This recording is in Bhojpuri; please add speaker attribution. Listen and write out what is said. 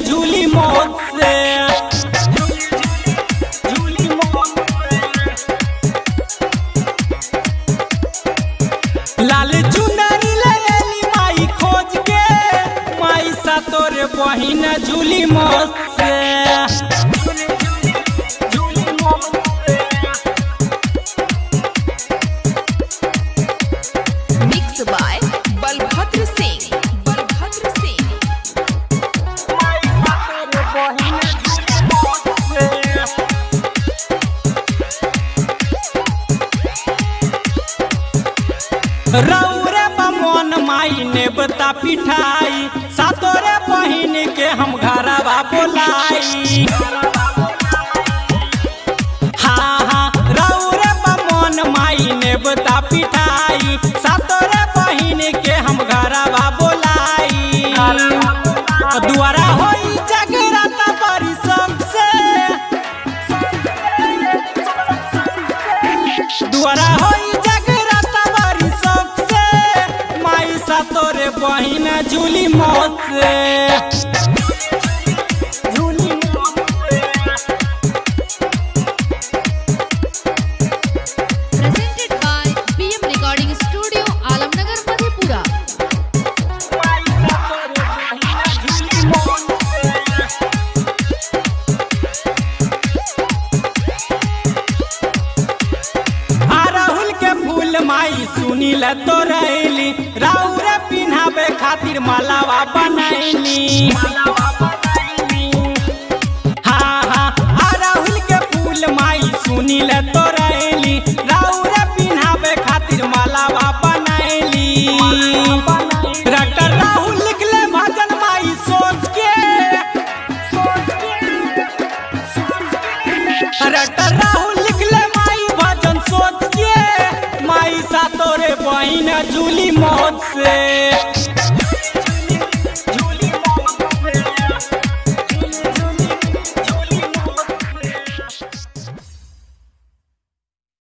Speaker 1: झूली मौत से झूली मौत से। लाल चुनरी ले एली माई खोज के माई सा तोरे बहिन झूली मौत से झूली मौत से।
Speaker 2: मिक्स बाय बलभद्र सिंह बलभद्र सिंह
Speaker 1: रौरे बमन माई ने बता पिठाई सातोरे बहिन के हम घरवा बोलाई हाँ हाँ रौरे बमन माई ने बता पिठाई सातोरे बहिन के हम घरवा बोलाई दुआरा होई जगराता बड़ी सबसे दुआरा होई जगराता बड़ी सबसे माई सा तोरे बहिन झूली मौत से झूली मौत से
Speaker 2: presented by BM Recording Studio, Alamnagar, Madhepura.
Speaker 1: आ राहुल के फूल माई सुनी ल तो रैली राउर पिन्हावे खातिर मालावा बनैली हाँ हाँ आ राहुल के फूल माई सुनी ल तो रैली राउर पिन्हावे खातिर मालावा बनैली डॉक्टर राहुल लिखले भजन माई सोच के डॉक्टर राहुल लिखले माई भजन सोच के माई सा तोरे बहिन झूली मौत से